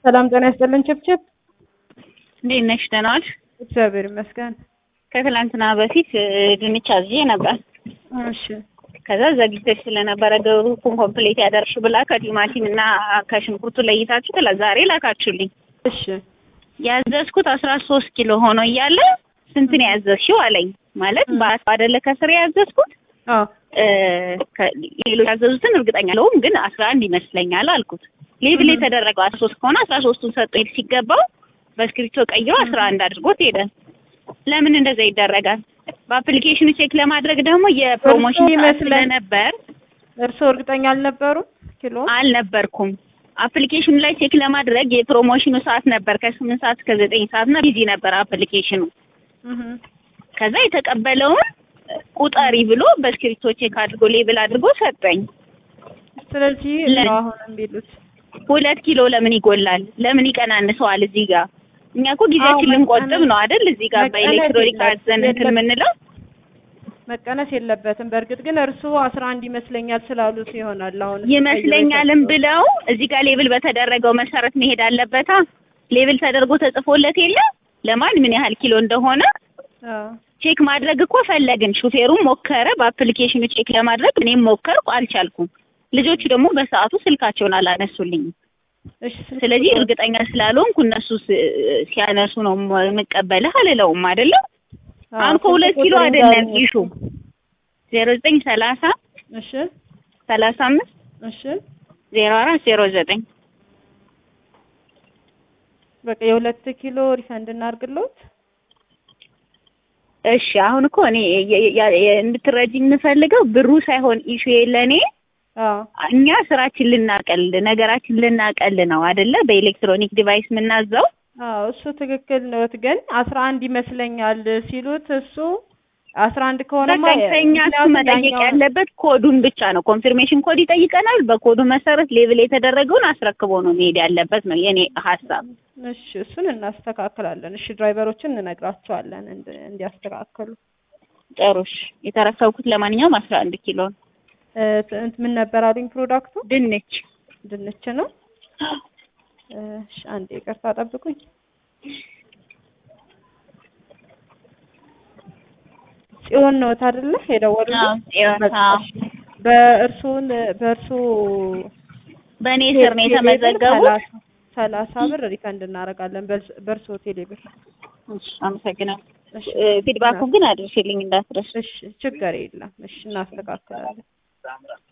ሰላም ጤና ይስጥልን። ችብችብ እንዴት ነሽ? ደህና ዋልሽ? እግዚአብሔር ይመስገን። ከትላንትና በፊት ድንች አዝዤ ነበር። እሺ ከዛ ዘግይተሽ ስለነበረ ግሩፑን ኮምፕሌት ያደርሽ ብላ ከቲማቲም እና ከሽንኩርቱ ለይታችሁ ትላ ዛሬ ላካችሁልኝ። እሺ ያዘዝኩት አስራ ሶስት ኪሎ ሆኖ እያለ ስንት ነው ያዘዝሽው አለኝ። ማለት በአስ አይደለ ከስር ያዘዝኩት አዎ ሌሎች ያዘዙትን እርግጠኛ ለውም ግን አስራ አንድ ይመስለኛል አልኩት። ሌብል የተደረገው አስራ ሶስት ከሆነ አስራ ሶስቱን ሰጠኝ ሲገባው በእስክሪብቶ ቀይሮ አስራ አንድ አድርጎት ሄደ። ለምን እንደዛ ይደረጋል? በአፕሊኬሽኑ ቼክ ለማድረግ ደግሞ የፕሮሞሽን ሰዓት ይመስለኝ- ስለነበር እርስዎ እርግጠኛ አልነበሩም? ኪሎ አልነበርኩም። አፕሊኬሽኑ ላይ ቼክ ለማድረግ የፕሮሞሽኑ ሰዓት ነበር ከስምንት ሰዓት እስከ ዘጠኝ ሰዓት እና ቢዚ ነበር አፕሊኬሽኑ። እህ ከዛ የተቀበለውን ቁጠሪ ብሎ በእስክሪብቶ ቼክ አድርጎ ሌብል አድርጎ ሰጠኝ። ስለዚህ ለ- ነው አሁን የሚሉት ሁለት ኪሎ ለምን ይጎላል? ለምን ይቀናንሰዋል? እዚህ ጋር እኛ እኮ ጊዜያችን አዎ፣ ልንቆጥብ መቀነስ- ነው አይደል? እዚህ ጋር መቀነስ በኤሌክትሮኒክ የለም- አዘን እንትን የለም። የምንለው መቀነስ የለበትም። በእርግጥ ግን እርስዎ አስራ አንድ ይመስለኛል ስላሉት ይሆናል አሁን ይመስለኛልም ብለው እዚህ ጋር ሌብል በተደረገው መሰረት መሄድ አለበታ። ሌብል ተደርጎ ተጽፎለት የለ ለማን ምን ያህል ኪሎ እንደሆነ አዎ ቼክ ማድረግ እኮ ፈለግን። ሹፌሩም ሞከረ፣ በአፕሊኬሽኑ ቼክ ለማድረግ እኔም ሞከርኩ፣ አልቻልኩም። ልጆቹ ደግሞ በሰዓቱ ስልካቸውን አላነሱልኝም። እሺ ስልክ ስለዚህ ቁጥር- እርግጠኛ ስላልሆንኩ እነሱ ስ- ሲያነሱ ነው የምቀበልህ አልለውም አይደለም። አዎ፣ አሁን ስልክ ከሁለት ኪሎ ቁጥር አይደለም ይንገሩኝ። ኢሹ ዜሮ ዘጠኝ ሰላሳ እሺ ሰላሳ አምስት እሺ ዜሮ አራት ዜሮ ዘጠኝ በቃ የሁለት ኪሎ ሪፈንድ እናድርግልዎት። እሺ አሁን እኮ እኔ የ- የ- የ- እንድትረጂ የምፈልገው ብሩ ሳይሆን ኢሹ ለእኔ አዎ እኛ ስራችን ልናቀል ነገራችን ልናቀል ነው አይደለ? በኤሌክትሮኒክ ዲቫይስ የምናዘው አዎ እሱ ትክክል ነዎት። ግን አስራ አንድ ይመስለኛል ሲሉት እሱ አስራ አንድ ከሆነማ በቃ ከእኛ እሱ ምክንያቱም መጠየቅ ያኛው- ያለበት ኮዱን ብቻ ነው። ኮንፊርሜሽን ኮድ ይጠይቀናል። በኮዱ መሰረት ሌብል የተደረገውን አስረክቦ ነው መሄድ ያለበት ነው የኔ ሀሳብ። እሺ እሱን እናስተካክላለን። እሺ ድራይቨሮችን እንነግራቸዋለን እንድ- እንዲያስተካክሉ። ጥሩሽ የተረከብኩት ለማንኛውም አስራ አንድ ኪሎ ነው። እ፣ እንት ምን ነበር አሉኝ ፕሮዳክቱ? ድንች ድንች ነው። እሺ አንዴ ይቅርታ ጠብቁኝ። ጽዮን ነዎት አይደለ የደወሉልኝ? አዎ፣ ጽዮን፣ በቃ አዎ። እሺ። በእርሱን በእርሱ በእኔ ስር ነው የተመዘገቡት። ሰላሳ- ሰላሳ ብር ሪፈንድ እናደርጋለን በእርስ- በእርሶ ቴሌ ብር። እሺ፣ አመሰግናለሁ። እሺ ፊድባኩን ግን አድርሽልኝ እንዳትረሽ። እሺ ችግር የለም። እሺ እናስተካክላለን።